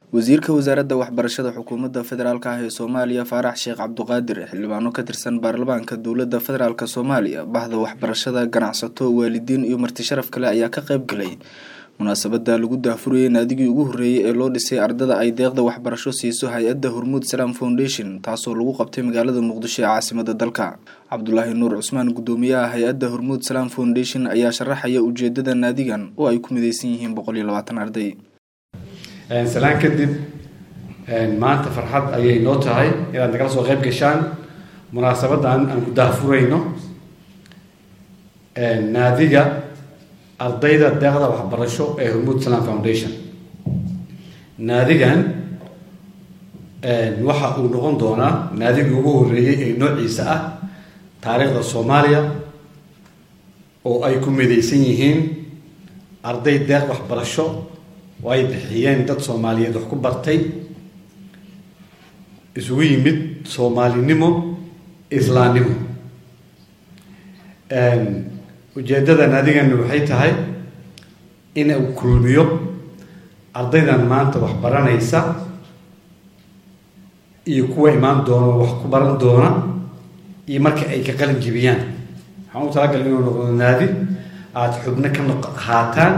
wasiirka wasaaradda waxbarashada xukuumadda federaalk ah ee soomaaliya faarax sheekh cabduqaadir xildhibaano ka tirsan baarlamaanka dowladda federaalk soomaaliya bahda waxbarashada ganacsato waalidiin iyo marti sharaf kale ayaa ka qayb galay munaasabada lagu daafurayay naadigii ugu horreeyay ee loo dhisay ardada ay deeqda waxbarasho siiso hay-adda hormuud salaam foundation taasoo lagu qabtay magaalada muqdisho ee caasimada dalka cabdulaahi nuur cusmaan guddoomiyaha hay-adda hormuud salaam foundation ayaa sharaxaya ujeedada naadigan oo ay ku mideysan yihiin boqol iyo labaatan arday salaan kadib maanta farxad ayay noo tahay inaad nagala soo qayb gashaan munaasabadan aan ku daafurayno naadiga ardayda deeqda waxbarasho ee hormuud salam foundation naadigan waxa uu noqon doonaa naadigii ugu horreeyey ee noociisa ah taariikhda soomaaliya oo ay ku midaysan yihiin arday deeq waxbarasho oo ay bixiyeen dad soomaaliyeed wax ku bartay isugu yimid soomaalinimo islaamnimo ujeeddadan adigana waxay tahay in uu kulmiyo ardaydan maanta wax baranaysa iyo kuwa imaan doona wax ku baran doona iyo marka ay ka qalin jibiyaan waxaan u talagalay inuu noqdo naadi aada xubno ka noq haataan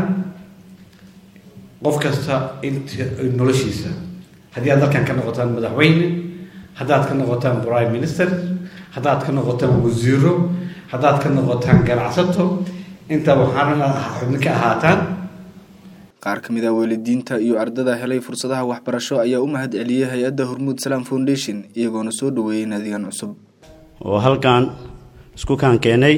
qof kasta inta noloshiisa haddii aad dalkan ka noqotaan madaxweyne haddaad ka noqotaan prime minister haddaad ka noqotaan wasiiro haddaad ka noqotaan ganacsato intaa waxaana xubno ka ahaataan qaar ka mid ah waalidiinta iyo ardada helay fursadaha waxbarasho ayaa u mahad celiyey hay-adda hormuud salaam foundation iyagoona soo dhaweeyey naadigan cusub oo halkan isku kaan keenay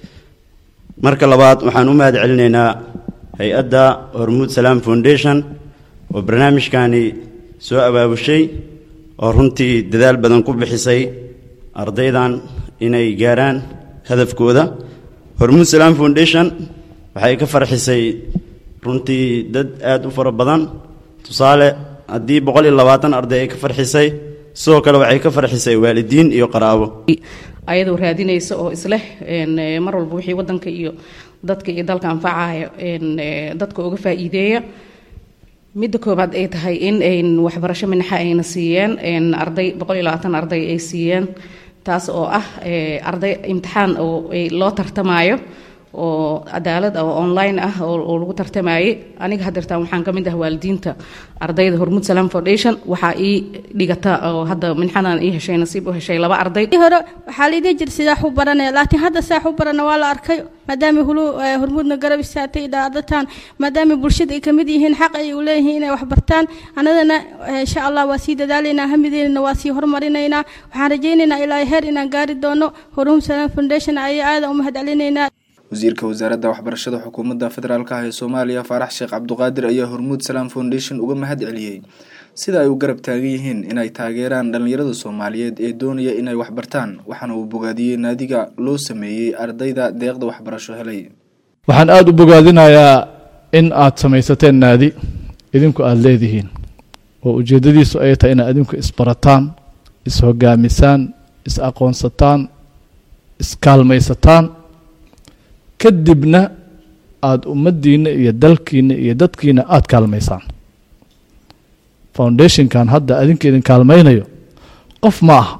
marka labaad waxaan u mahad celinaynaa hay-adda hormuud salaam foundation oo barnaamijkani soo abaabushay oo runtii dadaal badan ku bixisay ardaydan inay gaaraan hadafkooda hormuud salaam foundation waxay ka farxisay runtii dad aada u fara badan tusaale haddii boqol iyo labaatan arday ay ka farxisay sidoo kale waxay ka farxisay waalidiin iyo qaraabo ayadoo raadinaysa oo isleh mar walba wixii wadanka iyo dadka iyo dalka anfacaya dadka uga faa'iideeya midda koobaad ay tahay in waxbarasho minaxa ayna siiyeen arday boqol iyo labaatan arday ay siiyeen taas oo ah arday imtixaan oo loo tartamaayo oo cadaalad oo online ah oo lagu tartamayay aniga hadeertaan waxaan ka mid ah waalidiinta ardayda hormuud salaam foundation waxaa ii dhigata oo hadda minxadan ii heshay nasiib u heshay laba arday hore waxaa laidin jir sidaa xu baranaya laakiin hadda saa xu barana waa la arkay maadaama hulu hormuudna garab istaagtay dhaadataan maadaama bulshada ay kamid yihiin xaq ay u leeyihiin inay wax bartaan annadana insha allah waa sii dadaalaynaa hamideynana waa sii horumarinaynaa waxaan rajaynaynaa ilaa heer inaan gaari doono hormuud salaam foundation ayaa aada u mahad celinaynaa wasiirka wasaaradda waxbarashada xukuumadda federaalk ah ee soomaaliya faarax sheekh cabduqaadir ayaa hormuud salaam foundation uga mahad celiyey sida ay u garab taagan yihiin inay taageeraan dhallinyarada soomaaliyeed ee doonaya inay waxbartaan waxaana uu bogaadiyey naadiga loo sameeyey ardayda deeqda waxbarasho helay waxaan aada u bogaadinayaa in aad samaysateen naadi idinku aada leedihiin oo ujeeddadiisu ay tahay inaad idinku isbarataan is-hogaamisaan is-aqoonsataan iskaalmaysataan kadibna aada ummaddiinna iyo dalkiinna iyo dadkiina aada kaalmaysaan foundationkan hadda adinka idin kaalmaynayo qof ma aha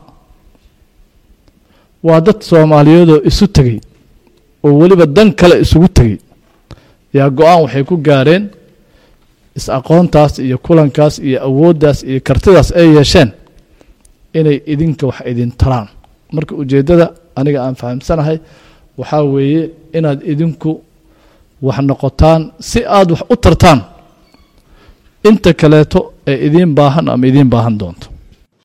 waa dad soomaaliyeedoo isu tegey oo weliba dan kale isugu tegey yaa go-aan waxay ku gaareen is-aqoontaas iyo kulankaas iyo awooddaas iyo kartidaas ay yeesheen inay idinka wax idin taraan marka ujeeddada aniga aan fahamsanahay waxaa weeye inaad idinku wax noqotaan si aada wax u tartaan inta kaleeto ee idiin baahan ama idiin baahan doonto